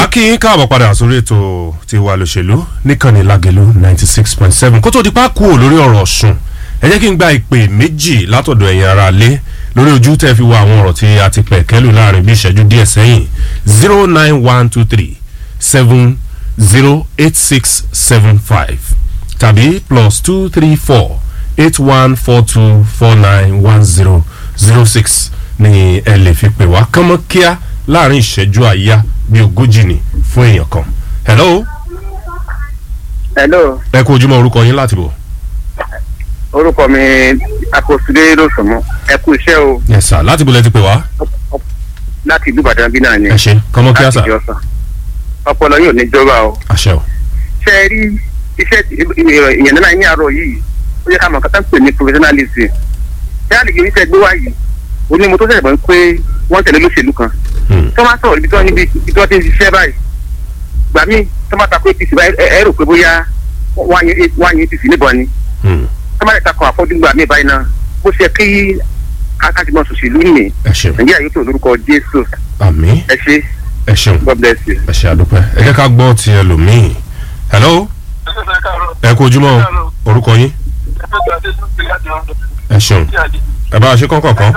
kí yín káàbọ̀ padà sórí ètò tiwa lòṣèlú níkànnì lágẹ̀lú ninety six point seven kó tó di pa kúrò lórí ọ̀rọ̀ ọ̀sùn ẹ jẹ́ kí n gba ìpè méjì látọ̀dọ̀ ẹ̀yin ara lé lórí ojú tẹ́ fi wo àwọn ọ̀rọ̀ tí a ti pẹ̀ kẹ́lù láàrin bí ìṣẹ́jú díẹ̀ sẹ́yìn zero nine one two three seven zero eight six seven five tàbí plus two three four eight one four two four nine one zero zero six ni ẹ lè fi pè wá kánmọ́ kíá láàrin ìṣẹ́jú àyà bíi ogójì ni fún èèyàn kan. hello hello ẹ kú ojúmọ́ orúkọ yín láti bọ̀. orúkọ mi akoside lọsọmọ ẹ kú iṣẹ́ o yes sir láti bọ̀ lẹ ti pè wá. láti ìlú ìbàdàn bí náà ni ẹ ṣe kánmọ́ kíá sà láti ìjọsàn ọpọlọ yóò ní jọba o àṣẹ o. ṣe é rí iṣẹ́ ìyẹn náà ní àárọ̀ yìí ó yẹ ká mọ̀ kátà ń pè ní professionalism ṣé àlejò yìí tẹ gbé wá yìí onímọ̀ tó ṣẹ̀ṣẹ̀ bọ̀ pé wọ́n tẹ̀lé lóṣèlú kan Hmm. tó máa sọ̀rọ̀ ibi tí wọ́n níbi ibi tí wọ́n ti ń ṣiṣẹ́ báyìí gbà mí tó máa takò apc báyìí ẹ ẹ rò pé bóyá wọ́n á yẹn wọ́n á yẹn apc níbọn ni Hmm. tó máa takò àfọ́jú gbà mí báyìí náà bó ṣe kí akájùmọ̀ sòṣèlú nì ẹ ṣeun nàìjíríà yóò tó lórúkọ jésù àmì ẹ ṣe ẹ ṣeun god bless you. ẹ ṣe àdúpẹ́ ẹ jẹ́ ká gbọ́ ti ẹlòmíì. hello ẹ kú ojúmọ́ o. orúkọ yín ẹ ṣeun ẹ bá a ṣe kọ́kọ́ kan.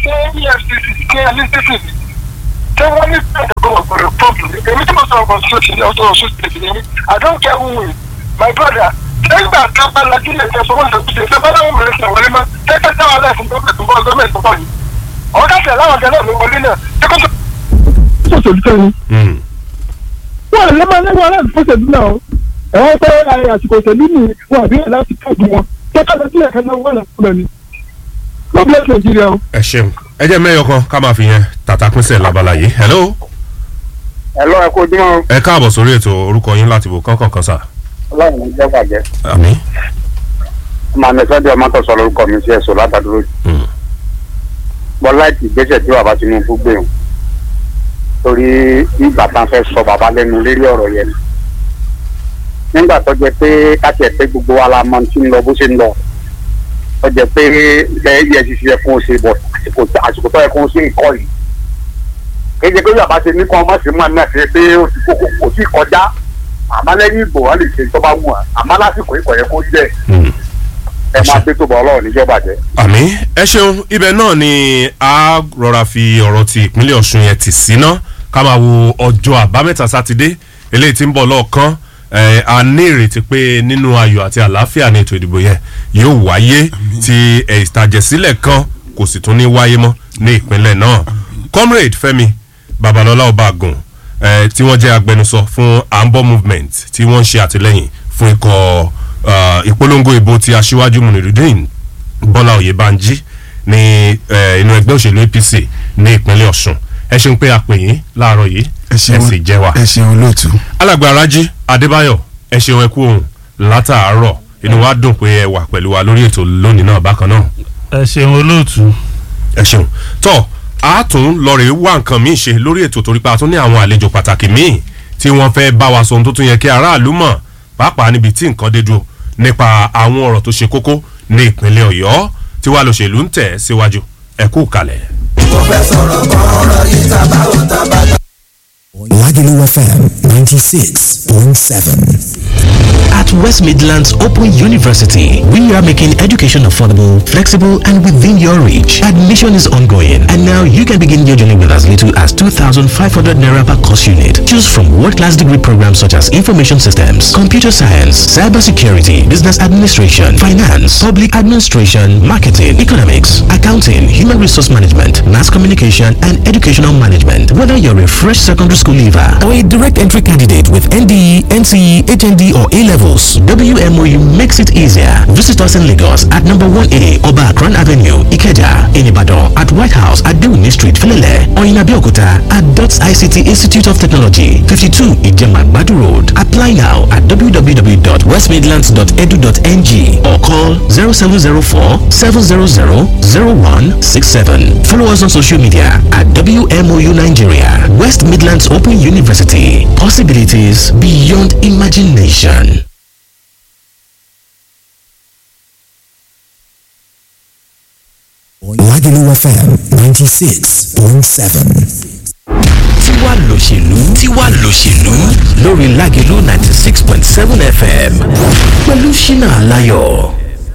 ṣé wọ́n ní pẹ̀lú ọ̀gbọ̀n pọ́ọ̀bù èmi tí mo sọ ọ̀gbọ̀n sóòtì ní ọ̀tọ̀ ọ̀ṣun state ní i don't care who win my brother nígbà tá a bá lajú lè jẹ sọ wọn lè ṣe ṣe bọ́lá wọn mìíràn ṣe wọlé mọ́ tẹ́tẹ́ táwọn aláìsàn tó bẹ̀ tó bọ́ gọ́ọ̀mẹ̀ntì tó bọ̀ yìí ọ̀gá tẹ̀ láwọn ọ̀gá náà ló wọlé náà ṣé kó tó. sọ̀tò tó ní. Hmm. wọ́n lè máa lẹ́wọ̀n aláàbò fọ́sẹ̀dú náà o. ẹ̀wọ̀n pé ayé àsìkò òṣèlú ni wọn àbí ẹ̀ láti káàdì wọn. kẹ́kẹ́ lọ sílẹ̀ kan náà wọ́n náà fúnra ni. God bless Nigeria o. ẹ ṣeun ẹ jẹ́ mẹ́yọ kan ká máa fi yẹn tàtà pínṣẹ̀ labala yìí. hello ẹ lọ ẹ kó ojúmọ́ ẹ káàbọ̀ sórí ètò orúkọ yín láti bọ̀ kọ́kàn kan sà. ọlọ́run ní jẹ́ bàjẹ́ àmì. màmí sọ́dọ̀ ọmọ tó sọ lórúkọ mi sí ẹ̀sọ́ látàdúró Hmm. bọ́lá ìgbésẹ̀ tí bàbá tinubu gbé wọn torí ìgbà tán fẹ́ sọ bàbá lẹ́nu lérí ọ̀rọ̀ yẹn ni nígbà tó jẹ pé káti ẹ̀ pé gbogbo wa la mọ tí ń lọ bó ṣe ń lọ tó jẹ pé bẹ́ẹ̀ efcc yẹ kó o ṣe bọ̀ àsìkò àsìkò tó yẹ kó o ṣe ìkọ́ yìí kéde pé bàbá ṣe ní kọ́ ọmọ sí mọ́ náà ṣe pé ó ti kókó kò sí kọjá àmọ́ lẹ́yìn ìbò wọn lè ṣe tó bá wù wọn àmọ́ lásìkò ìkọ̀ yẹ kó jẹ́ Hmm. ẹ máa gbé tó bọ̀ ọlọ́run níjọba jẹ́. àmì ẹ ṣeun ibẹ̀ náà ni a rọra fi ọ̀rọ̀ ti ìpínlẹ̀ ọ̀ṣun yẹn tì síná ká máa wo ọjọ́ àbámẹ́ta sátidé eléyìí tí ń bọ̀ lọ́ọ̀kan ẹ̀, a ní ìrètí pé nínú ayọ̀ àti àlàáfíà ní ètò ìdìbò yẹn yóò wáyé tí ẹ̀, ìtàjẹ̀sílẹ̀ kan kò sì tún ní wáyé mọ́ ní ìpínlẹ̀ náà comrade fẹ́mi babalọ́lá ọbaàgùn ẹ̀, tí wọ́n jẹ́ agbẹnusọ fún ambo movement tí wọ́n ń ṣe àtìlẹ́yìn fún ikọ̀ ah, ìpolongo ìbò ti aṣíwájú munirudin bọ́lá oyèbánjí ní eh, inú ẹgbẹ́ òṣèlú apc ní ìpínlẹ̀ ọ̀ṣun ẹ ṣeun pé a pè yín láàárọ̀ yìí ẹ ṣeun sì jẹ́ wa. ẹ ṣeun olóòtú. alàgbà arájí adébáyọ̀ ẹ ṣeun ẹ kú ohun látàárọ̀ inú wa dùn pé ẹ wà pẹ̀lú wa lórí ètò lónìí náà bákan náà ẹ ṣeun olóòtú. ẹ ṣeun tọ́ a tún lọ́ọ̀rẹ́ wá nǹkan míì ṣe lórí ètò torí pé a tún ní àwọn àlejò pàtàkì míì tí wọ́n fẹ́ bá wa sọ ohun tó tún yẹ kí aráàlú mọ̀ pàápàá níbi tí nǹkan dé dúró nípa àwọn ọ̀rọ̀ tó ṣe kókó ní ìpínlẹ̀ ọ̀yọ́ tí wàá lọ́ṣèlú ń tẹ̀ síwájú ẹ kú kalẹ̀. Lagelu FM 96.7. At West Midlands Open University, we are making education affordable, flexible, and within your reach. Admission is ongoing, and now you can begin your journey with as little as 2,500 naira per course unit. Choose from world-class degree programs such as information systems, computer science, cybersecurity, business administration, finance, public administration, marketing, economics, accounting, human resource management, mass communication, and educational management. Whether you're a fresh secondary school leaver or a direct entry candidate with NDE, NCE, HND, or A levels, WMOU makes it easier. Visit us in Lagos at number 1A Oba Akran Avenue, Ikeja, in Ibadan, at White House at Dewini Street, Filele, or in Abeokuta at DOTS ICT Institute of Technology, 52 Ijema Badu Road. Apply now at www.westmidlands.edu.ng or call 0704 700 0167. Follow us on social media at WMOU Nigeria, West Midlands Open University. Possibilities beyond imagination. Lagelu FM 96.7. tiwa lòṣèlú tiwa lòṣèlú lórí lágẹ̀lú ninety six point seven fm pẹ̀lú ṣínà aláyọ̀.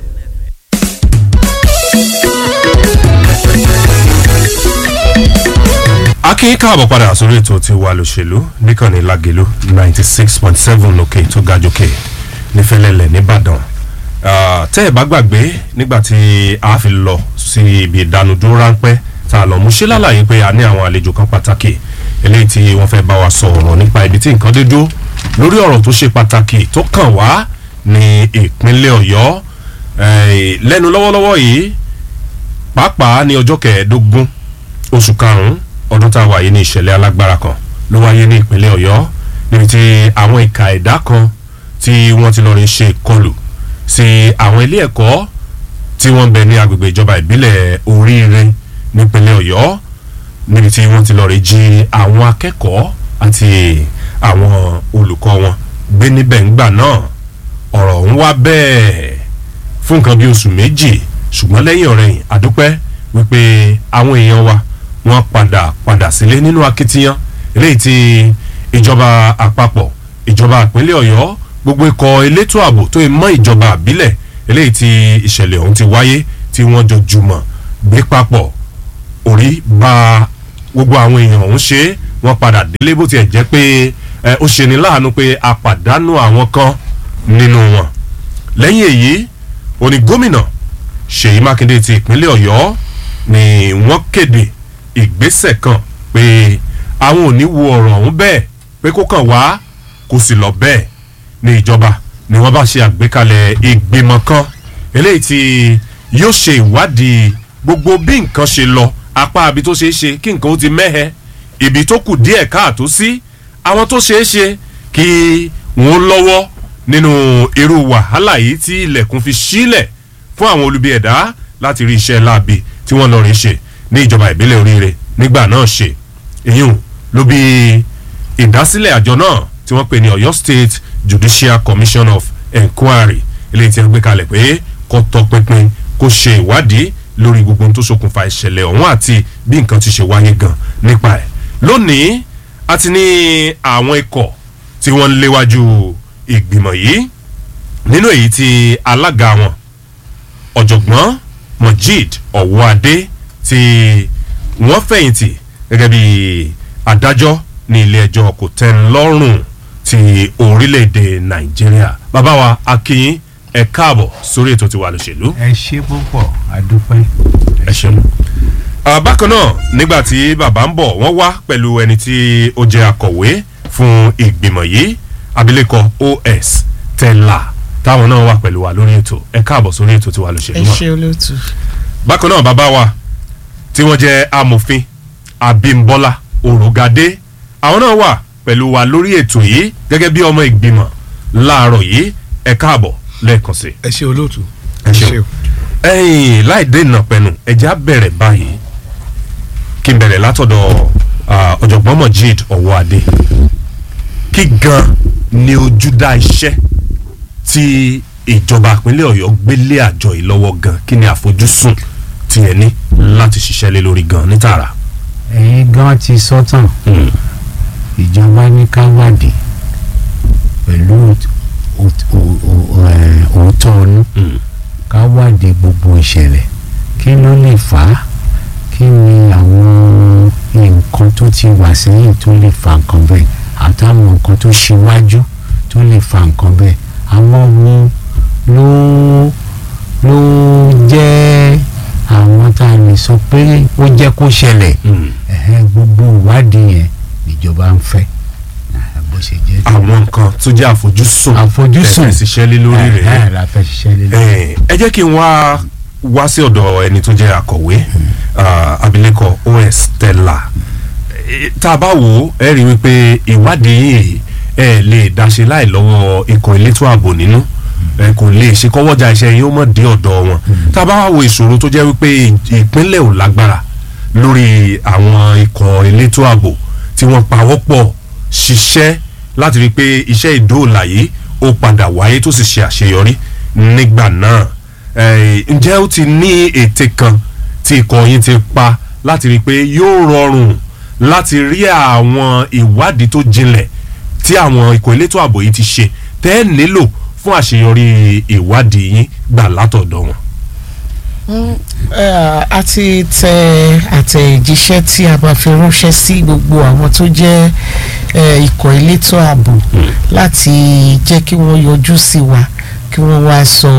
akin káàbọ̀ padà sórí ètò tí wà lòṣèlú níkànnì lágẹ̀lú ninety six point seven lókè tó ga jókè nífẹ̀lẹ́lẹ̀ nìbàdàn tẹ́ ẹ̀ bá gbàgbé nígbà tí a fi lọ sí ibi ìdánudúró ráńpẹ́ tá a lọ mú ṣe lálàyé pé a ní àwọn àlejò kan pàtàkì eléyìí tí wọ́n fẹ́ bá wa sọ ọ̀rọ̀ nípa ibi tí nǹkan dé dúró lórí ọ̀rọ̀ tó ṣe pàtàkì tó kàn wá ní ìpínlẹ̀ ọ̀yọ́ lẹ́nu lọ́wọ́lọ́wọ́ yìí pàápàá ní ọjọ́ kẹẹ̀ẹ́dógún oṣù karùn-ún ọdún tá a wà yìí ní ìṣẹ̀lẹ̀ alágbára kan ló wáyé ní ìpínlẹ̀ ọ̀yọ́ níbi tí àwọn ìka ẹ̀dá kan tí wọ́n ti lọ rí ṣe ìkọlù sí àwọn ilé ẹ̀kọ́ tí wọ́n ń bẹ ní agbègbè ìjọba ìbílẹ̀ oríire nípínlẹ̀ ọ̀yọ́ níbi tí wọ́n ti lọ rí jí àwọn akẹ́kọ̀ọ́ àti àwọn olùkọ́ wọn gbé níbẹ̀ ńgbà náà ọ̀rọ̀ ń wá bẹ́ẹ̀ fún nǹkan bí oṣù méjì ṣùgbọ́n lẹ́yìn ọ̀rẹ́yìn àdúpẹ́ wípé àwọn èèyàn wa wọ́n padà padà sílé nínú akitiyan eléyìí tí ìjọba àpapọ̀ ìjọba ìpínlẹ̀ ọ̀yọ́ gbogbo ikọ̀ elétò ààbò tó yẹ mọ́ ìjọba àbílẹ̀ eléyìí tí ìṣẹ̀lẹ̀ ọ̀hún ti wáyé tí wọ́n jọ jùmọ̀ gbé papọ̀ orí bá gbogbo àwọn èèyàn ọ̀hún ṣe wọ́n padà délé bó tiẹ̀ jẹ́ pé ó ṣe ní láàánú pé a pàdánù àwọn kan nínú wọn lẹ́yìn èyí òní gómìnà ṣèyí mákindé ti ìpínlẹ̀ ọ̀yọ́ ni wọ́n kéde ìgbésẹ̀ kan pé àwọn ò ní wo ọ̀rọ̀ ọ̀hún bẹ́ẹ̀ pé kó kàn wá kó sì lọ bẹ́ẹ̀ ní ìjọba ni wọ́n bá ṣe àgbékalẹ̀ ìgbìmọ̀ kan eléyìí tí yóò ṣe ìwádìí gbogbo bí nǹkan ṣe lọ apá ibi tó ṣeé ṣe kí nǹkan ó ti mẹ́hẹ ibi tó kù díẹ̀ káàtó sí àwọn tó ṣeé ṣe kí wọ́n lọ́wọ́ nínú irú wàhálà yìí tí ilẹ̀kùn fi sílẹ̀ fún àwọn olubi ẹ̀dá láti rí iṣẹ́ láabi tí wọ́n lọ rí ṣe ní ìjọba ìbílẹ̀ oríire nígbà náà ṣe èyún ló bí ìdásílẹ̀ àjọ náà tí wọ́n pè ní ọ̀yọ́ state judicial commission of enquiry eléyìí tí wọ́n gbé kalẹ̀ pé kó tọpinpin kó ṣe ìwádìí lórí gbogbo ohun tó ṣokùnfà ìṣẹ̀lẹ̀ ọ̀hún àti bí nǹkan ti ṣe wáyé gan nípa ẹ̀ lónìí a ti ní àwọn ikọ̀ tí wọ́n ń léwájú ìgbìmọ̀ yìí nínú èyí tí alága wọn ọ̀jọ̀gbọ́n mojeed ọ̀wọ́adé tí wọ́n fẹ̀yìntì gẹ́gẹ́ bí adájọ́ ní ilé ẹjọ́ kò tẹ́ ń lọ́rùn ti orílẹ̀-èdè nàìjíríà bàbá wa akínyín ẹ káàbọ̀ sórí ètò tiwa lòṣèlú. ẹ ṣe púpọ̀ adúpẹ́. ẹ ṣeun. bákan náà nígbà tí bàbá ń bọ̀ wọ́n wá pẹ̀lú ẹni tí ó jẹ́ akọ̀wé fún ìgbìmọ̀ yìí abilékọ os tẹ́lá táwọn náà wà pẹ̀lú wa lórí ètò ẹ káàbọ̀ sórí ètò tiwa lòṣèlú. ẹ ṣe olóòtú. bákan náà bàbá wa tí wọ́n jẹ́ amòfin abimbola òrògadé àwọn náà wà pẹ̀lú wa lórí ètò yìí gẹ́gẹ́ bí ọmọ ìgbìmọ̀ láàárọ̀ yìí ẹ káàbọ̀ lẹ́ẹ̀kan sí. ẹ ṣe olóòtú. ẹ ṣeun ẹyìn láì dènà pẹ̀lú ẹja bẹ̀rẹ̀ báyìí kí n bẹ̀rẹ̀ látọ̀dọ̀ ọ̀jọ̀gbọ́n mojeed ọ̀wọ́adé kí gan ni ojúdá iṣẹ́ tí ìjọba ìpínlẹ̀ ọ̀yọ́ gbélé àjọ yìí lọ́wọ́ gan kí ni àfojúsùn tiẹ̀ ní láti ṣiṣẹ́ lé lórí gan ní tààrà. ẹ̀yin gan ti sọ́tàn ìjọba ní ká wádìí pẹ̀lú òótọ́ ọnú ká wádìí gbogbo ìṣẹ̀lẹ̀ kí ló lè fà á kí ni àwọn nǹkan tó ti wà sẹ́yìn tó lè fa nǹkan bẹ́ẹ̀ àtàwọn nǹkan tó ṣíwájú tó lè fa nǹkan bẹ́ẹ̀ àwọn wo ló ló jẹ́ àwọn tá a lè sọ pé ó jẹ́ kó ṣẹlẹ̀ gbogbo ìwádìí yẹn níjọba ń fẹ́ bó ṣe jẹ́ tó. àwọn nǹkan tó jẹ́ àfojúsùn àfojúsùn tẹ̀sí ṣiṣẹ́ lé lórí rẹ̀ ẹ̀ la fẹ́ ṣiṣẹ́ lé lórí. ẹ jẹ́ kí n wá wá sí ọ̀dọ̀ ẹni tó jẹ́ akọ̀wé abilékọ os tẹ́lá tá a bá wò ó ẹ rí i wípé ìwádìí yìí ẹ lè dáṣe láì lọ́wọ́ ikọ̀ elétò ààbò nínú ẹ kò lè ṣe kọ́wọ́jà iṣẹ́ yín ó mọ̀ dé ọ̀dọ̀ wọn tá a bá wo ìṣòro tó jẹ́ wípé ìpínlẹ̀ ò lágbára lórí àwọn ikọ̀ elétò ààbò tí wọ́n pawọ́pọ̀ ṣiṣẹ́ láti rí i pé iṣẹ́ ìdóòlà yìí ó padà wáyé tó sì ṣe àṣeyọrí nígbà náà ǹjẹ́ ó ti ní ète kan tí ikọ̀ yín ti pa láti rí i pé yóò rọrùn láti rí àwọn ìwádìí tó jinlẹ̀ tí àwọn ikọ̀ elétò ààbò yìí ti ṣe tẹ́ ẹ nílò fún àṣeyọrí ìwádìí yín gbà látọ̀dọ̀ wọn. a ti tẹ àtẹ̀jíṣẹ́ tí a bá fi ránṣẹ́ sí gbogbo àwọn tó jẹ́ eh, ikọ̀ elétò ààbò láti jẹ́ kí wọ́n yọjú sí wa kí wọ́n wá sọ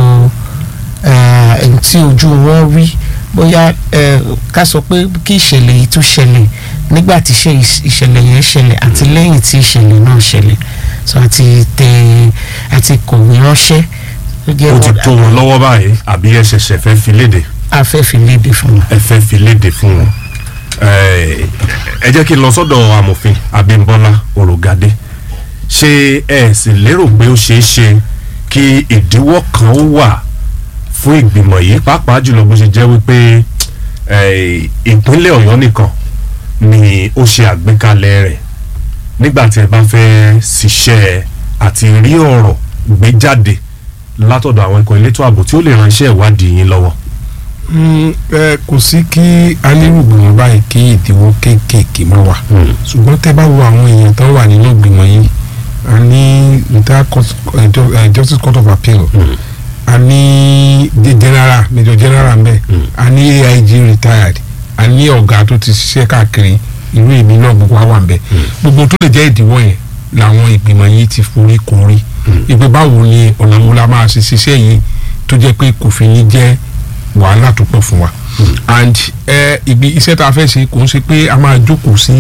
eh, ẹni tí ojú wọn rí bóyá eh, ká sọ pé kí ìṣẹ̀lẹ̀ yìí tún ṣẹlẹ̀ nígbà tí ṣe ìṣ- ìṣẹ̀lẹ̀ yẹn ṣẹlẹ̀ àti lẹ́yìn tí ìṣẹ̀lẹ̀ náà ṣẹlẹ̀ so àti tẹ àti kọ̀wé ránṣẹ́ tó jẹ́ ó ti wọn- tó wọn lọ́wọ́ báyìí àbí ẹ ṣẹ̀ṣẹ̀ fẹ́ fi léde a fẹ́ fi léde fún wọn. ẹ fẹ́ fi léde fún wọn. ẹ ẹ jẹ́ kí n lọ sọ́dọ̀ amòfin Abímbọ́lá Òrògàdé ṣé ẹ sì lérò pé ó ṣeé ṣe kí ìdíwọ́ kan ó wà fún ìgbìmọ̀ yìí pàápàá jùlọ bó ṣe jẹ́ wípé ẹ, ìpínlẹ̀ Ọ̀yọ́ nìkan ni ó ṣe àgbékalẹ̀ rẹ̀ nígbà tí ẹ bá fẹ́ ṣiṣẹ́ àti rí ọ̀rọ̀ gbé jáde látọ̀dọ̀ àwọn ikọ̀ elétò ààbò tí ó lè ránṣẹ́ ìwádìí yín lọ́wọ́. Mm, ẹ kò sí kí alérùgbìmọ̀ báyìí kí ìdíwọ́ kéékèèké má wà ṣùgbọ́n tẹ́ bá wo àwọn èèyàn tó wà nínú ìgbìmọ̀ yìí a ní retired court- eh, ju- eh, justice court of appeal a ní the general major general ń bẹ a ní aig retired a ní ọ̀gá tó ti ṣiṣẹ́ káàkiri irú èmi náà gbogbo wa wà ń bẹ gbogbo tó lè jẹ́ ìdíwọ́ yẹn làwọn ìgbìmọ̀ yìí ti forí korí ìpè báwo ni ọ̀nà wo la máa ṣe ṣiṣẹ́ yìí tó jẹ́ pé kò fi ní jẹ́ wàhálà tó pọ̀ fún wa and ẹ ibi iṣẹ́ tá a fẹ́ ṣe kò ń ṣe pé a máa jókòó sí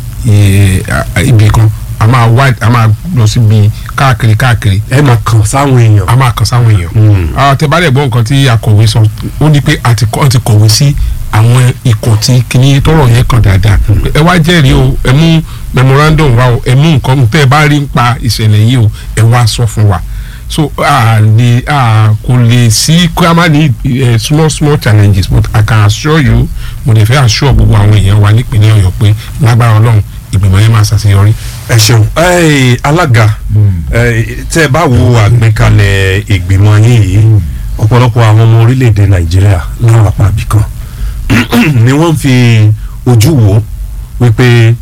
ẹ, a- ibì kan a máa wá a máa lọ síbi káàkiri káàkiri ẹ máa kàn sáwọn èèyàn. a máa kàn sáwọn èèyàn àwọn tẹ bá dẹ̀ gbọ́ nǹkan tí akọ̀wé sọ ó ní pé àti kọ́ ti kọ̀wé sí àwọn ikọ̀ tí kìíní tọrọ yẹn kàn dáadáa ẹ wá jẹ́rìí o ẹ mú memorandum wa o ẹ mú nǹkan tẹ́ ẹ bá rí nípa ìṣẹ̀lẹ̀ yìí o ẹ wá sọ fún wa so a lè a kò lè sí kó a má ní eh, small small challenges but I can assure you mo lè fẹ́ assure gbogbo àwọn èèyàn wa nípìnlẹ̀ Ọ̀yọ́ pé lágbára Ọlọ́run ìgbìmọ̀ yẹn máa ṣàṣeyọrí. ẹ ṣeun ẹ alága ẹ tẹ ẹ bá wo àgbékalẹ̀ ìgbìmọ̀ yín yìí ọ̀pọ̀lọpọ̀ àwọn ọmọ orílẹ̀-èdè nàìjíríà láwọn apá ibì kan ni wọ́n fi ojú wò ó wípé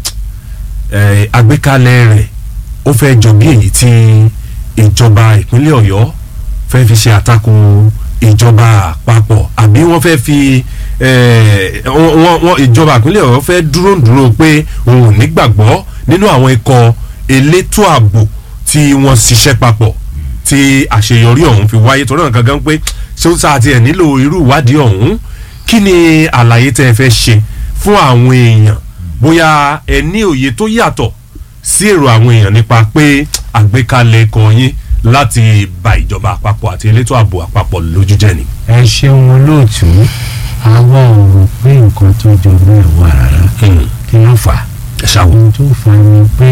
ẹ àgbékalẹ̀ rẹ̀ ó fẹ́ jọ bí èyí tí ìjọba ìpínlẹ̀ ọ̀yọ́ fẹ́ fi ṣe àtakò ìjọba àpapọ̀ àbí wọ́n fẹ́ fi eh, wọ́n- wọ́n wọ́n- ìjọba ìpínlẹ̀ ọ̀yọ́ fẹ́ dúró dúró pé òun ò nígbàgbọ́ nínú àwọn ikọ̀ elétò ààbò tí wọ́n ṣiṣẹ́ papọ̀ tí àṣeyọrí ọ̀hún fi wáyé torí náà gangan pé ṣé ó sáà tiẹ̀ nílò irú ìwádìí ọ̀hún kí ni àlàyé tẹ́ ẹ fẹ́ ṣe fún àwọn èèyàn bóyá ẹ ní òye tó yàtọ̀ sí èrò àwọn èèyàn nípa pé àgbékalẹ̀ ẹ̀kọ́ yín láti ba ìjọba àpapọ̀ àti elétò ààbò àpapọ̀ lójú jẹ́ ni. ẹ ṣeun olóòtú àwa ò rò pé nǹkan tó jọ bẹ́ẹ̀ wà rárá kí ló fà á ẹ ṣàwọ̀. ohun tó fà á ni pé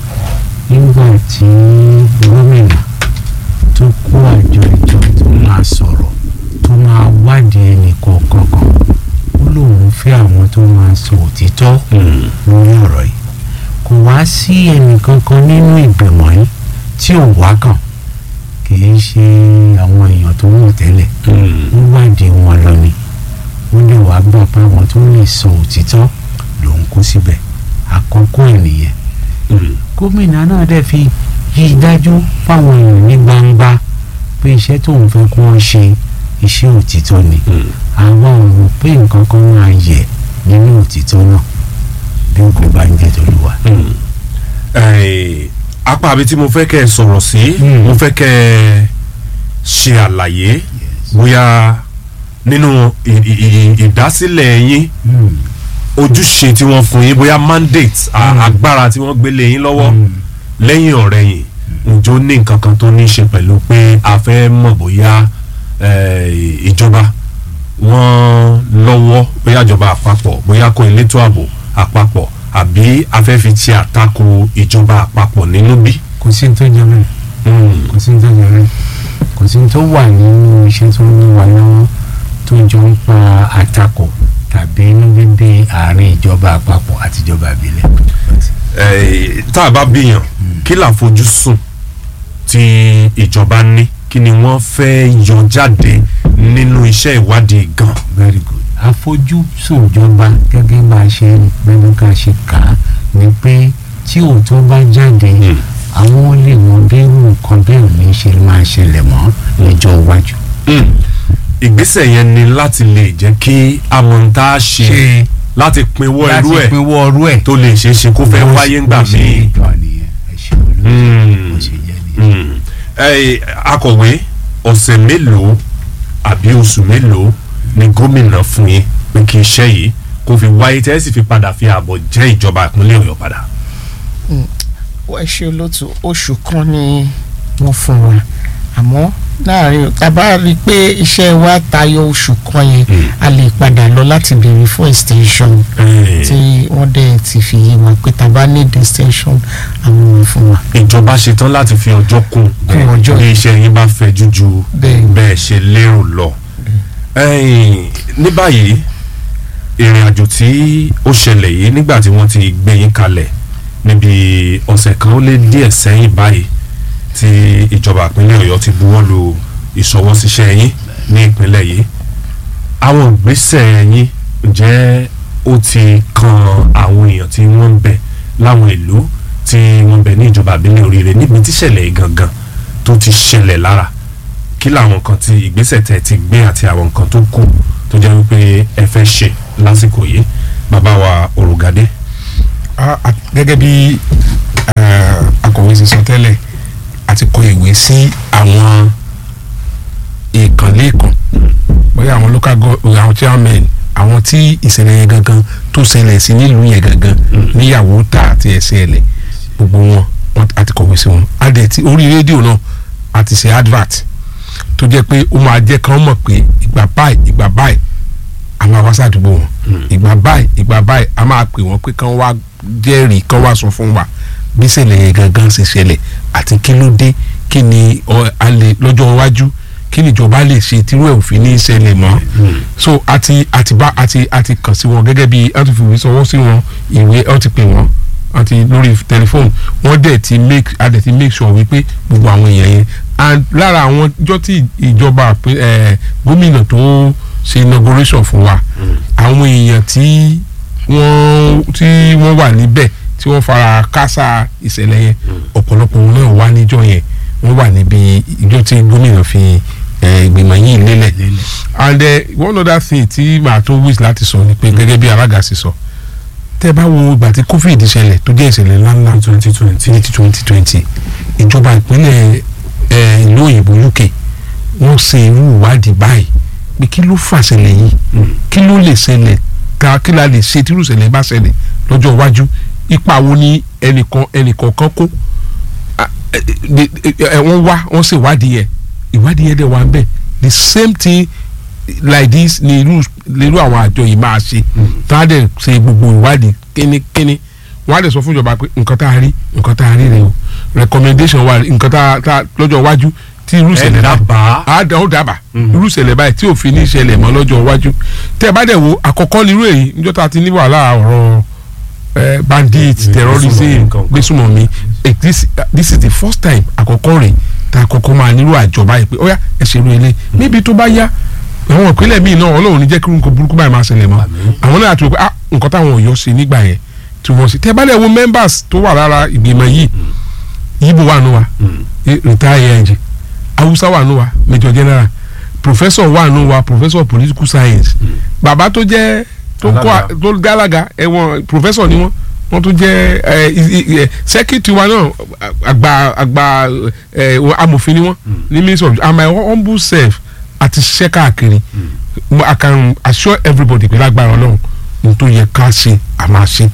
nígbà tí gómìnà tó kó àjọ ìjọ tó máa sọ̀rọ̀ tó máa wádìí ẹnì kọ̀ọ̀kan kan ó lóun fẹ́ àwọn tó máa sọ òtítọ́ lórí ọ̀rọ̀ yìí kò wá sí ẹnì kankan nínú ìgbìmọ̀ yìí tí ò wá kàn kì í ṣe àwọn èèyàn tó mọ̀ tẹ́lẹ̀ wọ́n wádìí wọn lọ ni wọ́n lè wá gbà pé àwọn tó lè sọ òtítọ́ lòun kó síbẹ̀ àkọ́kọ́ ènìyàn gómìnà náà dẹ̀ fi yí dájú fáwọn èèyàn ní gbangba pé iṣẹ́ tóun fẹ́ kó wọ́n ṣe iṣẹ́ òtítọ́ ni àwa ò rò pé nǹkan kan máa yẹ nínú òtítọ́ náà bí kò bá ń jẹ́ tolúwa. Eh, apá àbí tí mo fẹ́ kẹ́ ẹ sọ̀rọ̀ sí Mm. mo fẹ́ kẹ́ ẹ ṣe àlàyé bóyá nínú ì- ì- ì- ìdásílẹ̀ yín Mm. ojúṣe tí wọ́n fún yín bóyá mandate a- agbára tí wọ́n gbélé yín lọ́wọ́ lẹ́yìn ọ̀rẹ́yìn ǹjọ́ ní nǹkan kan tó ní í ṣe pẹ̀lú pé a fẹ́ mọ̀ bóyá eh, ìjọba wọ́n lọ́wọ́ bóyá ìjọba àpapọ̀ bóyá kó elétò ààbò àpapọ̀ àbí a fẹ́ fi ti àtakò ìjọba àpapọ̀ nínú bí. kò sí ní tó jẹ bẹ́ẹ̀ kò sí ní tó jẹ bẹ́ẹ̀ kò sí ní tó wà nínú iṣẹ́ tó ń wà lọ́wọ́ tó jọ ń pa àtakò tàbí inú bíbí àárín ìjọba àpapọ̀ àti ìjọba ìbílẹ̀. Eh, tá a bá bíyàn kí làfojúsùn tí ìjọba ní kí ni wọ́n fẹ́ yọ jáde nínú iṣẹ́ ìwádìí gan. very good àfojúsùn ìjọba gẹ́gẹ́ bá a ṣe gbẹ́nu ká ṣe kà á ni pé tí òótọ́ bá jáde àwọn lè mọ bí irú nǹkan bẹ́ẹ̀ ò ní ṣe máa ṣẹlẹ̀ mọ́ lọ́jọ́ iwájú. ìgbésẹ̀ yẹn ni láti lè jẹ́ kí amọ̀ntá ṣe láti pinwọ́ irú láti ẹ̀ pinwọ́ ọrú ẹ̀ tó lè ṣeé ṣe kó fẹ́ wáyé ńgbà bó ṣe míì. rí gan nìyẹn ẹ ṣe olóòtú bó ṣe jẹ́ nìyẹn. Mm. Ẹ, akọ̀wé ọ̀sẹ̀ mélòó àbí oṣù mélòó ni gómìnà fún yín pé kí iṣẹ́ yìí kó fi wáyé tẹ́ ẹ sì fi padà fi ààbọ̀ jẹ́ ìjọba ìpínlẹ̀ ọ̀yọ́ padà. ẹ ṣe olóòtú oṣù kan ni wọ́n fún wa àmọ́ láàrin tàbá rí i pé iṣẹ́ wa tayọ oṣù kan yẹn a lè padà lọ láti béèrè fún extension tí wọ́n dẹ̀ ti fi yé wa pé tàbá need extension àwọn ò fún wa. ìjọba ṣetán láti fi ọjọ́ kún Kún ọjọ́. bí iṣẹ́ yín bá fẹ́ jújú Bẹ́ẹ̀. bẹ́ẹ̀ ṣe lérò lọ. Ẹ̀yin, ní báyìí ìrìn àjò tí ó ṣẹlẹ̀ yìí nígbà tí wọ́n ti gbé yín kalẹ̀ níbi ọ̀sẹ̀ kan ó lé díẹ̀ sẹ́yìn báyìí tí ìjọba ìpínlẹ̀ ọ̀yọ́ ti buwọ́ lu ìṣọwọ́síṣẹ́ yín ní ìpínlẹ̀ yìí àwọn ìgbésẹ̀ yín ǹjẹ́ ó ti kan àwọn èèyàn tí wọ́n ń bẹ láwọn ìlú tí wọ́n ń bẹ ní ìjọba ìbílẹ̀ oríire níbi tíṣẹ̀lẹ̀ yìí gangan tó ti ṣẹlẹ̀ lára kí làwọn nǹkan tí ìgbésẹ̀ tẹ̀ ti gbé àti àwọn nǹkan tó kù tó jẹ́ wípé ẹ fẹ́ ṣe lásìkò yìí bàbá wa òrùgádé. a- a- gẹ́gẹ́ bí eh, akọ̀wé ṣe sọ tẹ́lẹ̀ a ti kọ ìwé sí àwọn ìkànlẹ́ẹ̀kan bóyá àwọn local government àwọn chairman àwọn tí ìṣẹ̀lẹ̀ yẹn gangan tó ṣẹlẹ̀ sí nílùú yẹn gangan níyàwó ta àti ẹsẹ̀ ẹ̀lẹ̀ gbogbo wọn wọn a ti kọ̀wé sí wọn a dẹ̀ ti orí rédíò náà a ti ṣe advert tó jẹ́ pé ó máa jẹ́ kán mọ̀ pé ìgbà báyìí ìgbà báyìí a máa wá sádùúgbò wọn ìgbà báyìí ìgbà báyìí a máa pè wọ́n pé kán wá jẹ́rìí kán wá sọ fún wa bí ṣẹlẹ̀ yẹn gangan ṣe ṣẹlẹ̀ àti kí ló dé kí ni ọ- a lè lọ́jọ́ iwájú kí ni ìjọba lè ṣe tírú ẹ̀ òfin ní ṣẹlẹ̀ mọ́ so àti àti bá àti àti kàn sí wọn gẹ́gẹ́ bí wọ́n ti fi ìwé sọwọ́ sí wọn ìwé wọ́n ti pè wọ́n wọ́n ti lórí tẹlifóònù wọ́n dẹ̀ ti make a dẹ̀ ti make sure wípé gbogbo àwọn èèyàn yẹn and lára àwọn ọjọ́ tí ìjọba àpè- eh, gómìnà tó ṣe inauguration fún wa àwọn èèyàn tí wọ́n tí wọ́n wà níbẹ̀ tí wọ́n fara kásá ìṣẹ̀lẹ̀ yẹn ọ̀pọ̀lọpọ̀ wọn náà wà níjọ́ yẹn wọ́n wà níbi ìjọ tí gómìnà fi eh, ìgbìmọ̀ yìí lélẹ̀ and eh, one other thing tí màá tó wish láti sọ ni pé gẹ́gẹ́ bí alága sì sọ tẹ́ ẹ bá wo ìgbà tí covid ṣẹlẹ̀ tó jẹ́ ìṣẹ̀lẹ̀ ńláńlá twenty twenty ní twenty twenty ìjọba ìpínlẹ̀ eh, ìlú òyìnbó uk wọ́n ṣe irú ìwádìí báyìí pé kí ló fà ṣẹlẹ̀ yìí kí ló lè ṣẹlẹ̀ ká kí la lè ṣe tírú ṣẹlẹ̀ bá ṣẹlẹ̀ lọ́jọ́ iwájú ipa wo ni ẹnìkan ẹnìkọ̀ọ̀kan kó Ah, eh, eh, eh, eh, wọ́n wá wọ́n ṣe ìwádìí yẹn ìwádìí yẹn dẹ̀ wà ń bẹ̀ the same thing like this ni irú irú àwọn àjọ yìí máa ṣe tá a dẹ̀ ṣe gbogbo ìwádìí kínníkínní wọ́n á dẹ̀ sọ fún ìjọba pé nǹkan tá a rí nǹkan tá a rí rè o recommendation wa nǹkan tá a tá a lọ́jọ́ iwájú tí irú ìṣẹ̀lẹ̀ bá dábàá. a dẹ̀ ó dábàá irú ìṣẹ̀lẹ̀ báyìí tí òfin ní ìṣẹ̀lẹ̀ mọ́ lọ́jọ́ iwájú tẹ́ ẹ bá dẹ̀ wo àkọ́kọ́ nírú èyí níjọ́ tá a ti ní wàhálà ọ̀rọ̀ eh, bandit terrorism nǹkan. gbésùmọ̀mí eh, this this is the first time àkọ́kọ́ rẹ̀ tá a kọ́kọ́ máa nírú àjọ báyìí pé óyá ẹ ṣerú ilé níbi tó bá yá àwọn ìpínlẹ̀ míì náà ọlọ́run ní jẹ́ kí nǹkan burúkú báyìí máa ṣẹlẹ̀ mọ́ àwọn náà ti rò pé ah nǹkan táwọn ọ̀yọ́ ṣe nígbà yẹn tí wọ́n ṣe tẹ́ bá lẹ̀ wo members tó wà lára ìgbìmọ̀ yìí yíbo wà nù wa eh, retire ẹ̀jẹ̀ hausa wà nù wa major general professor wà nù wa professor of political science bàbá tó jẹ́ tó kọ́ Alága. tó gálaga ẹ̀wọ̀n professor ni wọ́n wọ́n tún jẹ́ ẹ, i- i- ẹ, secretary wa náà àgbà àgbà ẹ, amòfin ni wọ́n ní ministry of and my humble self àti ṣiṣẹ́ káàkiri Mo- I can assure everybody pé lágbára ọlọ́run ní tó yẹ ká ṣe a máa ṣe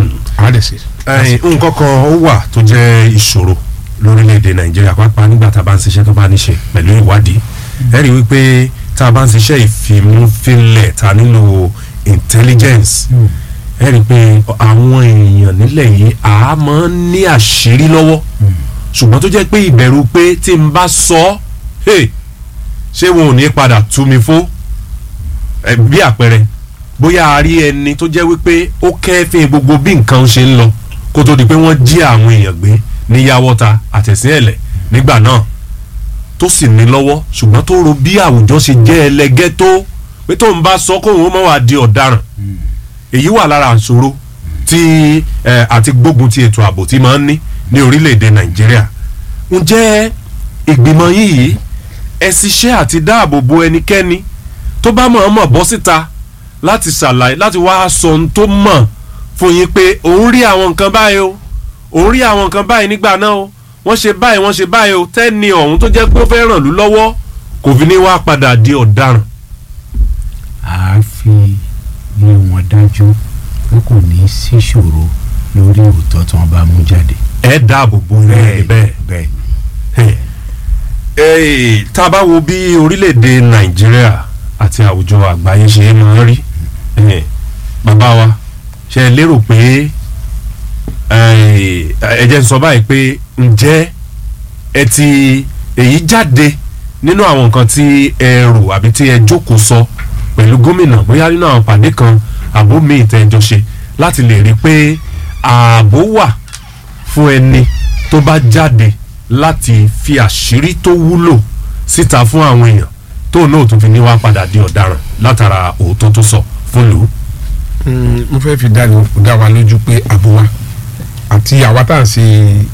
a lè ṣe. ẹyin nǹkan kan ó wà tó jẹ́ ìṣòro lórílẹ̀‐èdè nàìjíríà pàápàá nígbà tá a bá ń ṣiṣẹ́ tó bá ní ṣe pẹ̀lú ìwádìí ẹ rí i wípé tá a bá ń ṣiṣẹ́ ìfimúfilẹ̀ ta nílò intelligence ẹ rí i pé àwọn èèyàn nílẹ̀ yìí a máa ń ní àṣírí lọ́wọ́ ṣùgbọ́n tó jẹ́ pé ìbẹ̀rù pé tí n bá sọ ọ́ hey, ṣé wọn ò ní padà tú mi fó ẹ, bí àpẹẹrẹ bóyá a rí ẹni tó jẹ́ wípé ó kẹ́fín gbogbo bí nǹkan ṣe ń lọ kó tó di pé wọ́n jí àwọn èèyàn gbé ní yàwọ́ta àtẹ̀sí ẹ̀lẹ̀ nígbà náà tó sì ní lọ́wọ́ ṣùgbọ́n tó ro bí àwùjọ ṣe jẹ́ ẹlẹgẹ́ tó pé pé tóun bá sọ kóun ó mọ̀ wá di ọ̀daràn èyí wà lára àṣòro tí ẹ, àti gbógun ti ètò ààbò tí máa ń ní ní orílẹ̀-èdè nàìjíríà ǹjẹ́ ìgbìmọ̀ yìí ẹ ṣiṣẹ́ àti dáàbò bo ẹnikẹ́ni tó bá mọ̀ọ́mọ̀ bọ́ síta láti ṣàlàyé láti wá sọ ohun tó mọ̀ fún yín pé òun rí àwọn nǹkan báyìí o òun rí àwọn nǹkan báyìí nígbà náà o wọ́n ṣe báyìí wọ́n ṣe báyìí o tẹ́ni ọ̀hún tó jẹ́ pé ó fẹ́ ràn lú lọ́wọ́ kò fi ní wá padà di ọ̀daràn. a fi lé wọn dájú pé kò ní sí ṣòro lórí òótọ́ tí wọ́n bá mú jáde. ẹ dáàbò bo bẹ́ẹ̀ bẹ́ẹ̀. bẹ́ẹ̀ Hey, tá a bá wo bí orílẹ̀-èdè nàìjíríà àti àwùjọ àgbáyé ṣe máa ń rí eh, bàbá wa ṣe é lérò pé eh, ẹ jẹ́ n sọ báyìí pé ǹjẹ́ ẹ ti èyí jáde nínú àwọn nǹkan tí ẹ rò àbí tí ẹ jókòó sọ pẹ̀lú gómìnà bóyá nínú àwọn pàdé kan àbó míì tẹ́ ẹ jọ ṣe láti lè rí i pé ààbò wà fún ẹni tó bá jáde láti fi àṣírí tó wúlò síta fún àwọn èèyàn tóun náà tún fi ní wá padà di ọ̀daràn látara òótọ́ tó sọ fún lù ú. Mm, mo fẹ́ fi dá ní- dá wa lójú pé àbò wa àti àwa tá à ń ṣe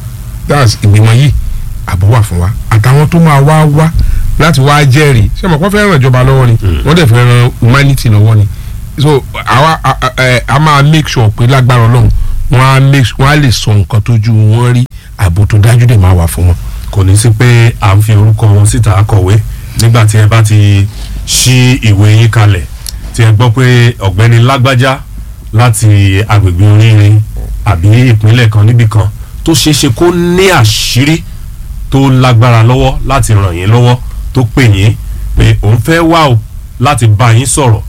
tá à ń ṣe ìgbìmọ̀ yìí àbò wà fún wa àtàwọn tó máa wá wá láti wá jẹ́rìí ṣé mo kọ́ fẹ́ ràn ìjọba lọ́wọ́ ni wọ́n dẹ̀ fẹ́ ràn humanity lọ́wọ́ ni so àwa a- a- ẹ, a máa make sure pé lágbára ọlọ́run wọ́n á make wọ́n á lè sọ nǹkan tójú wọn rí àbò tó dájú dẹ̀ máa wà fún wọn. kò ní sí pé à ń fi orúkọ wọn síta akọ̀wé nígbà tí ẹ bá ti ṣí ìwé yín kalẹ̀ tí ẹ gbọ́ pé ọ̀gbẹ́ni lágbájá láti agbègbè oríire àbí ìpínlẹ̀ kan níbì kan tó ṣeé ṣe kó ní àṣírí tó lágbára lọ́wọ́ láti ràn yín lọ́wọ́ tó pè yín pé òun fẹ́ wá o láti bá yín sọ̀rọ̀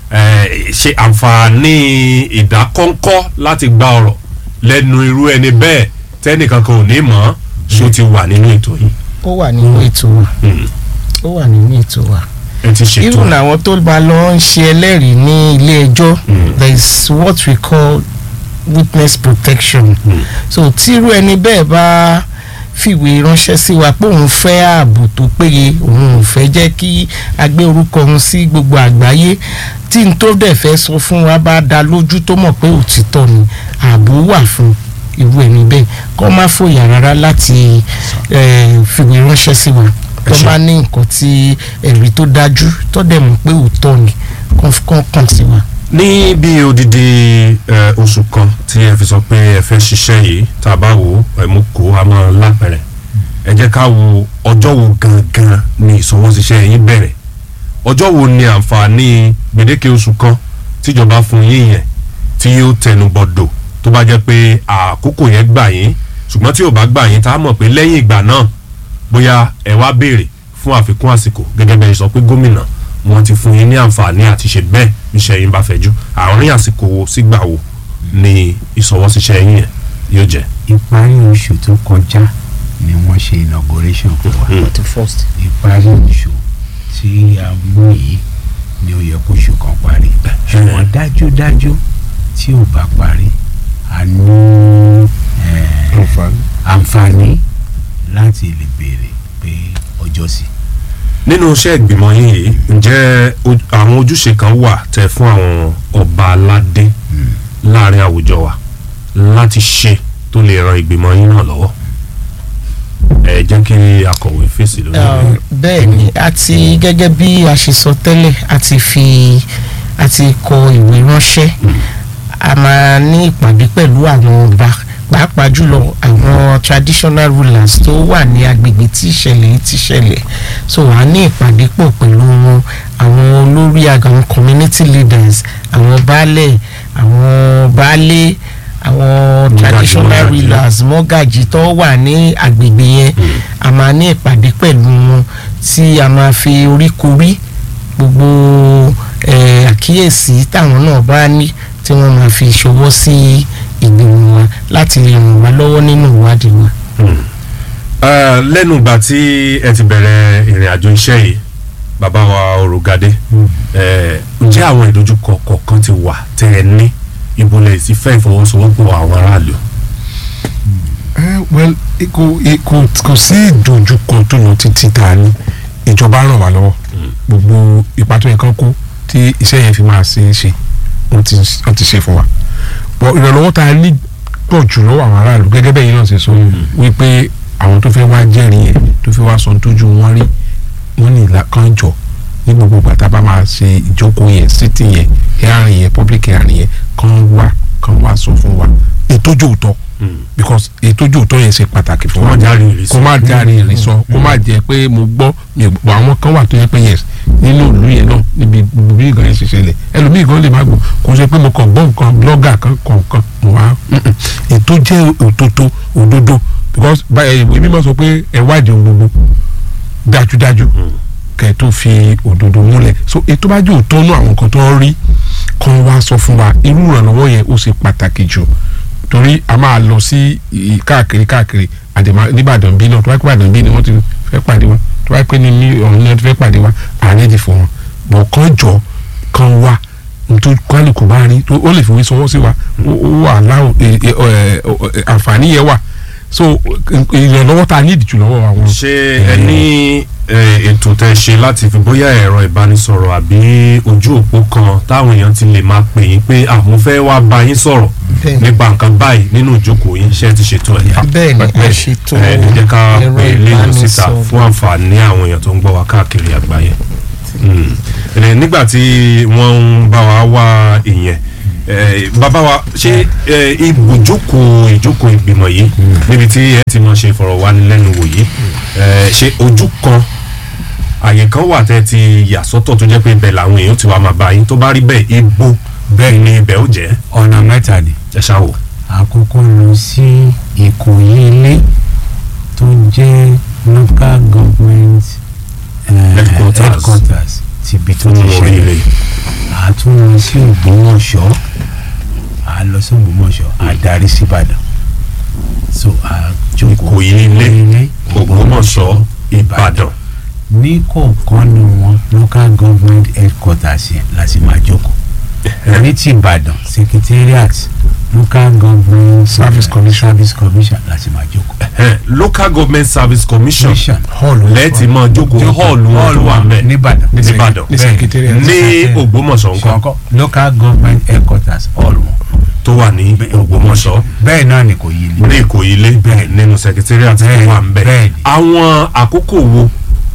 eh, ṣe àǹfààní ìdákọ́ńkọ́ láti gba ọ̀rọ̀ lẹ́nu irú ẹni bẹ́ẹ̀ tẹ́nìkan kan ò ní mọ̀ ọ́ ṣó ti wà nínú ètò yìí ó wà nínú ètò wa Mm. ó wà nínú ètò wa ẹ ti ṣètò even ẹ̀. àwọn tó bá lọ ń ṣe ẹlẹ́rìí ní ilé ẹjọ́ there is what we call witness protection so tírú ẹni bẹ́ẹ̀ bá fìwé ránṣẹ́ sí wa pé òun fẹ́ ààbò tó péye òun ò fẹ́ jẹ́ kí a gbé orúkọ òun sí gbogbo àgbáyé tí n tó dẹ̀ fẹ́ sọ fún wa bá dá lójú tó mọ̀ pé òtítọ́ ni ààbò wà fún irú ẹni bẹ́ẹ̀ kó má fòyà rárá láti eh, fìwé ránṣẹ́ sí wa tó ṣé. bá ní nǹkan tí ẹ̀rí tó dájú tó dẹ̀ mọ̀ pé òótọ́ ni kó kó kàn sí wa. ní bí odidi ẹ, oṣù kan tí ẹ fi sọ pé ẹ fẹ́ ṣiṣẹ́ yìí tá a bá wò ó ẹ mú kó a máa lápẹ̀rẹ̀ ẹ jẹ́ ká wo ọjọ́ wo gangan ni ìṣọwọ́ṣiṣẹ́ yín bẹ̀rẹ̀ ọjọ́ wo ni àǹfààní gbèdéke oṣù kan tíjọba fún yín yẹn tí yóò tẹnu bọ̀dọ̀ tó bá jẹ́ pé àkókò yẹn gbà yín ṣùgbọ́n tí ò bá gbà yín tá a mọ̀ pé lẹ́yìn ìgbà náà bóyá ẹ wá béèrè fún àfikún àsìkò gẹ́gẹ́ bẹ́ẹ̀ sọ pé gómìnà wọn ti fún yín ní àǹfààní àti ṣe bẹ́ẹ̀ níṣẹ́ yín bá fẹ́jú àárín àsìkò wo sígbà wo ni ìsọwọ́síṣẹ́ yín yẹn yóò jẹ́. ìparí oṣù tó kọjá ni wọ́n ṣe inauguration fún wa the first. ìparí oṣù tí a mú yìí ni ó yẹ kó oṣù kan parí ṣùgbọ́n dájúdájú tí ò bá parí a ní eh, àǹfààní. àǹfààní láti lè béèrè pé ọjọ́ sí. nínú iṣẹ́ ìgbìmọ̀ yín yìí ǹjẹ́ o- àwọn ojúṣe kan wà tẹ fún àwọn ọba aládé láàrin àwùjọ wa láti ṣe tó lè ran ìgbìmọ̀ yín náà lọ́wọ́ ẹ jẹ́ kí akọ̀wé fèsì lórí Um, bẹ́ẹ̀ ni a ti gẹ́gẹ́ bí a ṣe sọ tẹ́lẹ̀ a ti fi a ti kọ ìwé ránṣẹ́ a máa ní ìpàdé pẹ̀lú àwọn ọba pàápàá jùlọ àwọn traditional rulers tó wà ní agbègbè tí ìṣẹ̀lẹ̀ yìí ti ṣẹlẹ̀ so a ní ìpàdé pọ̀ pẹ̀lú wọn àwọn olórí àwọn community leaders àwọn baálẹ̀ àwọn baálé àwọn traditional mọ́gàjí. rulers mọ́gàjì tó wà ní agbègbè yẹn a máa ní ìpàdé pẹ̀lú wọn tí a máa fi oríkorí gbogbo eh, àkíyèsí táwọn náà bá ní tí wọ́n máa fi ṣọwọ́ sí ìgbìmọ̀ wa láti lè ràn wá lọ́wọ́ nínú ìwádìí wa. Eh, lẹ́nu ìgbà tí ẹ ti bẹ̀rẹ̀ ìrìn àjò iṣẹ́ yìí bàbá wa Òrùgadé eh, ǹjẹ́ àwọn ìdojúkọ kọ̀ọ̀kan ti wà tẹ́ ẹ ní ìbúlẹ̀ ti fẹ́ ìfọwọ́sowọ́pọ̀ àwọn aráàlú. Eh, well eh, kò eh, kò kò sí ìdojúkọ tó lọ títí tá a ní ìjọba ràn wá lọ́wọ́ gbogbo ipa tó yẹ kán kó tí iṣẹ́ yẹn fi máa ṣe é ṣe wọ́n ti wọ́n ti ṣe fún wa bọ̀ ìrànlọ́wọ́ tá a ní pọ̀ jù lọ́wọ́ àwọn aráàlú gẹ́gẹ́ bẹ́ẹ̀ yìí náà ṣe sọ wípé àwọn tó fẹ́ wá jẹ́rìí yẹn tó fẹ́ wá sọ ohun tójú wọn rí wọ́n ní ìlà kan jọ ní gbogbo ìgbà tá a bá máa ṣe ìjókòó yẹn sítì yẹn hearing yẹn public hearing yẹn kàn wá kàn wá sọ fún wa ètòjú òótọ́ because ètòjú òótọ́ yẹn ṣe pàtàkì fún Kó má wa járe ìrìsọ. kó má járe ìrìsọ kó má jẹ pé mo gbọ́ mi ò gbọ́ àwọn kan wà tó yẹ pé yes nínú ìlú yẹn náà níbi bí ìgbà yẹn ṣe ṣẹlẹ̀ ẹlòmíì gan lè má gbọ́ kó ṣe pé mo kàn gbọ́ nǹkan blogger kan kọ̀ọ̀kan mo wá mm-mm. ètò jẹ́ òtótó òdodo because báyìí ìwé mímọ́ sọ pé ẹ wádìí ohun gbogbo dájúdájú kẹ tó fi òdodo múlẹ̀ so ètò bá jẹ́ òótọ́ nú àwọn nǹkan tó ń rí kan wá sọ fún wa irú ìrànlọ́wọ́ yẹn ó ṣe pàtàkì jù torí a máa lọ sí i- káàkiri káàkiri àdèmà nìbàdàn bí náà tó bá pẹ́ ìbàdàn bí ni wọ́n ti fẹ́ pàdé wa tó bá pẹ́ ní ní ọ̀hún náà ti fẹ́ pàdé wa àárẹ̀ ti fún wọn bọ̀ kán jọ kán wá nítorí kálukú bá rí tó- ó lè fowó sọwọ́ sí wa ó ó wà láwọn ẹ- ẹ- ẹ- ẹ- àǹfààní yẹn wà so ìrànlọ́wọ́ tá a ní ìdìjú lọ́wọ́ àwọn. ṣé ẹ ní eh, ètò tẹ ṣe láti fi bóyá ẹ̀rọ ìbánisọ̀rọ̀ àbí ojú òpó kan táwọn èèyàn ti lè máa pè yín pé àwọn fẹ́ wá bá yín sọ̀rọ̀ Bẹ́ẹ̀ni. nípa nǹkan báyìí nínú ìjókòó yín ṣé ẹ ti ṣètò ẹ̀. bẹ́ẹ̀ ni a ṣètò ẹ ẹ jẹ́ ká ẹ̀rọ pè é léyìn síta ìbánisọ̀rọ̀. fún àǹfààní àwọn èèyàn tó ń gbọ́ wa káàkiri àgbáyé. Mm. Ẹ, nígbà tí wọ́n ń bá wa wá ìyẹn eh, bàbá wa ṣé eh, ibùjókòó ìjókòó ìgbìmọ̀ yìí níbi tí ẹ ti máa ṣe ìfọ̀rọ̀wánilẹ́nuwò yìí eh, ṣé ojú kan àyè kan wà tẹ́ ti yà sọ́tọ̀ tó jẹ́ pé ibẹ̀ làwọn èèyàn ti wá máa bá yín tó bá rí bẹ́ẹ̀ ibo bẹ́ẹ̀ ni ibẹ̀ ó jẹ́ ọ̀nà mẹ́ta ni ẹ ṣáwò. àkọ́kọ́ lọ sí ìkòyí ilé tó jẹ́ local government eh, Headquarters. headquarters ti ibi tó ti fún orí ilé ṣẹlẹ̀ a tún lọ sí ògbómọ̀ṣọ́ a lọ sí ògbómọ̀ṣọ́ a darí sí ìbàdàn so a jókòó Ìkòyí ilé, Ògbómọ̀ṣọ́ Ìbàdàn. ní kọ̀ọ̀kan ni wọn local government headquarters yẹn láti máa jókòó ní ti ìbàdàn secretariat local government Service Commission. service commission láti máa jókòó. Eh, local government service commission commission hall lẹ́ẹ̀tì máa jókòó hall wọn tó wà mẹ́ nìbàdàn nìbàdàn ní secretariat. ní ògbómọ̀ṣọ́ nǹkan ṣọkọ local government headquarters hall wọn. tó wà ní ògbómọ̀ṣọ́ bẹ́ẹ̀ náà ni kò yí ni. ní ìkòyí ilé nínú secretariat tó Bẹ́ẹ̀, wà ń bẹ̀. bẹ́ẹ̀ ni. àwọn àkókò wo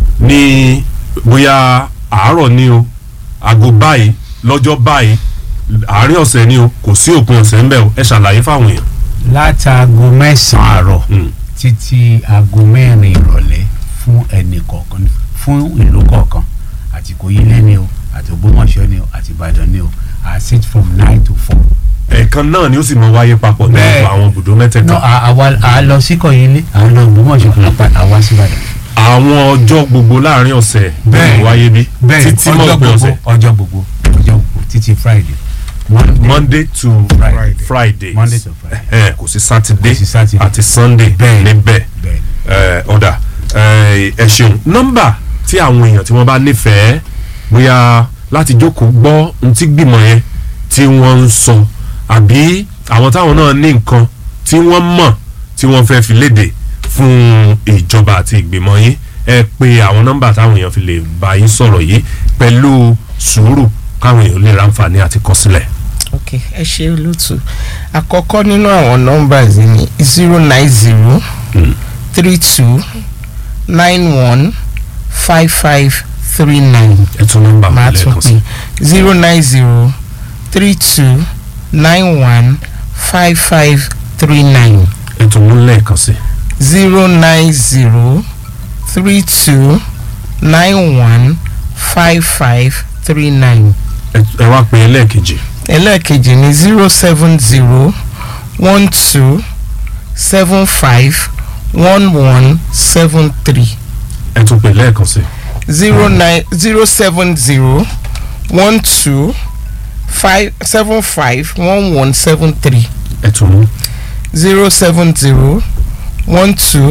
ní bóyá àárọ̀ ni o aago báyìí lọ́jọ́ báyìí àárín ọ̀sẹ̀ ni o kò sí òpin ọ̀sẹ̀ ńbẹ̀ o ẹ ṣàlàyé fáwọn èèyàn. látago mẹ́sàn-án àárọ̀ Mm. títí aago mẹ́rin ìrọ̀lẹ́ fún ẹnì kọ̀ọ̀kan fún ìlú kọ̀ọ̀kan àti kò yí lé ní o àti ògbómọ̀ṣọ́ ní o àti ìbàdàn ní o i sit from nine to four. ẹ̀ẹ̀kan náà ni ó sì mọ wáyé papọ̀ ní Bẹ́ẹ̀. gbogbo àwọn ibùdó mẹ́tẹ̀ẹ̀ta. no à- àwa à lọ sí kọ̀yílé à lọ ògbómọ̀ṣọ́ àpá àwa sí ìbàdàn. àwọn ọjọ́ gbogbo láàrin ọ̀sẹ̀ bẹ́ẹ̀ wáyé bí títí mọ́ ọjọ́ òpin gbogbo ọ̀sẹ̀ ọjọ́ gbogbo ọjọ́ gbogbo títí friday. Monday, monday to Friday. friday Monday to Friday. Eh, kò sí saturday Kò sí Saturday. àti sunday Bẹ́ẹ̀. níbẹ̀ bẹ́ẹ̀ ni. Eh, ọ̀dà eh, ẹ ṣeun nọ́mbà tí àwọn èèyàn tí wọ́n bá nífẹ̀ẹ́ bóyá láti jókòó gbọ́ ohun tí gbìmọ̀ yẹn tí wọ́n ń sọ àbí àwọn táwọn náà ní nǹkan tí wọ́n mọ̀ tí wọ́n fẹ́ fi léde fún ìjọba àti ìgbìmọ̀ yín ẹ pé àwọn nọ́mbà táwọn èèyàn fi lè bá yín sọ̀rọ̀ yìí pẹ̀lú sùúrù káwọn èèyàn lè ráǹfààní àti kọ sílẹ̀. ok ẹ ṣe olóòtú àkọ́kọ́ nínú àwọn numbers yìí ni zero nine zero three two nine one five five three nine ẹ tún nọ́mbà máa wọn tún lẹ́ẹ̀kan sí. pè zero nine zero three two nine one five five three nine ẹ tún mú lẹ́ẹ̀kan sí. zero nine zero three two nine one five five three nine ẹ ẹ wá pé lẹ́ẹ̀kejì ẹlẹ́ẹ̀kejì ní zero seven zero one two seven five one one seven three ẹ tún pé lẹ́ẹ̀kan sí. zero nine zero seven zero one two five seven five one one seven three ẹ tún mú. zero seven zero one two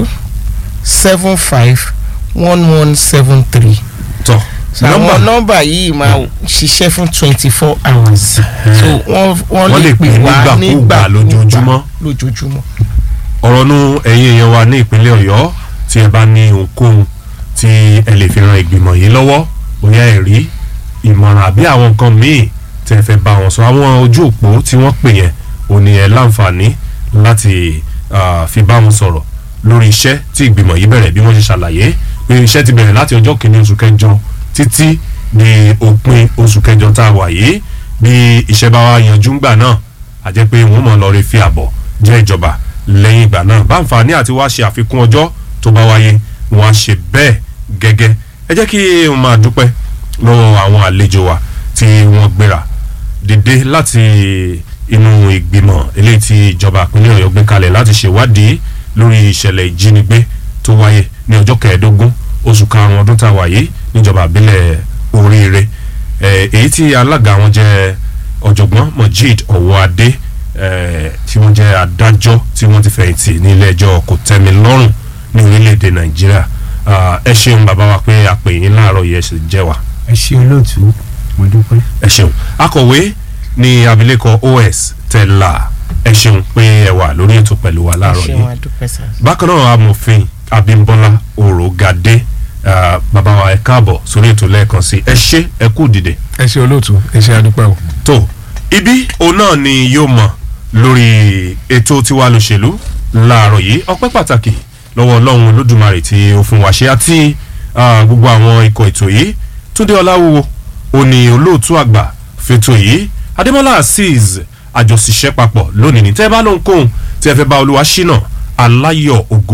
seven five one one seven three. tọ́ so àwọn nọ́mbà yìí máa ṣiṣẹ́ fún twenty four hours so wọ́n wọ́n lè pè wá nígbàkúgbà lójoojúmọ́. lójoojúmọ́. ọ̀rọ̀ nu ẹ̀yin èèyàn wa ní ìpínlẹ̀ ọ̀yọ́ tí ẹ bá ní ohunkóhun tí ẹ lè fi ran ìgbìmọ̀ yìí lọ́wọ́ bóyá ẹ̀rí ìmọ̀ràn àbí àwọn nǹkan míì tẹ́ ẹ fẹ́ bá wọn sọ àwọn ojú òpó tí wọ́n pè yẹn ò ní ẹ láǹfààní láti ah, fi bá wọn sọ̀rọ̀ lórí iṣẹ́ tí ìgbìmọ̀ yìí bẹ̀rẹ̀ bí wọ́n ṣe ṣàlàyé pé iṣẹ́ ti bẹ̀rẹ̀ láti ọjọ́ kìíní oṣù kẹjọ títí di òpin oṣù kẹjọ tá a wà yìí bí iṣẹ́ bá wá yanjú ńgbà náà a jẹ́ pé wọ́n mọ̀ lọ rí fi àbọ̀ jẹ́ ìjọba lẹ́yìn ìgbà náà báǹfààní àti wá ṣe àfikún ọjọ́ tó bá wáyé wọn á ṣe bẹ́ẹ̀ gẹ́gẹ́ ẹ jẹ́ kí n máa dúpẹ́ lọ́wọ́ àwọn àlejò wa tí wọ́n gbéra dìde láti inú ìgbìmọ̀ eléyìí tí ìjọba ìpínlẹ̀ ọ̀yọ́ gbé kalẹ̀ láti ṣèwádìí lórí ìṣẹ̀lẹ̀ ìjínigbé tó wáyé ní ọjọ́ kẹẹ̀ẹ́dógún oṣù karùn-ún ọdún tá a wà yìí níjọba àbílẹ̀ oríire Eh, èyí tí alága wọn jẹ́ ọ̀jọ̀gbọ́n Mojeed Ọwọ́adé eh, tí wọ́n jẹ́ adájọ́ tí wọ́n ti fẹ̀yìntì ní ilé ẹjọ́ kòtẹ́milọ́rùn ní orílẹ̀-èdè Nàìjíríà Ah, ẹ ṣeun bàbá wa pé a pè yín láàárọ̀ yìí ẹ sì jẹ́ wa ẹ ṣe olóòtú mo dúpẹ́. ẹ ṣeun akọ̀wé ní abilékọ OS Tẹ́lá ẹ ṣeun pé ẹ wà lórí ètò pẹ̀lú wa láàárọ̀ ṣé yìí wọn adúpẹ́ sá. bákan náà amòfin Abímbọ́lá Òrògadé ah, bàbá wa ẹ káàbọ̀ sórí ètò lẹ́ẹ̀kan sí ẹ ṣé ẹ kú dìde ẹ ṣe olóòtú ẹ ṣe adúpẹ́ o. tó ibi òun náà ni yóò mọ̀ lórí ètò tiwa lòṣèlú láàárọ̀ yìí ọpẹ́ pàtàkì lọ́wọ́ ọlọ́run olódùmarè tí ó fún wa ṣe àti ah, gbogbo àwọn ikọ̀ ètò yìí túndé ọláwúwo ó ní olóòtú àgbà fètò yìí adémọ́lá azeez àjọṣiṣẹ́ papọ̀ lónìí ní tẹ́ ẹ bá lóhùn kóhùn tí ẹ fẹ́ bá olúwa ṣínà aláyọ̀ ògo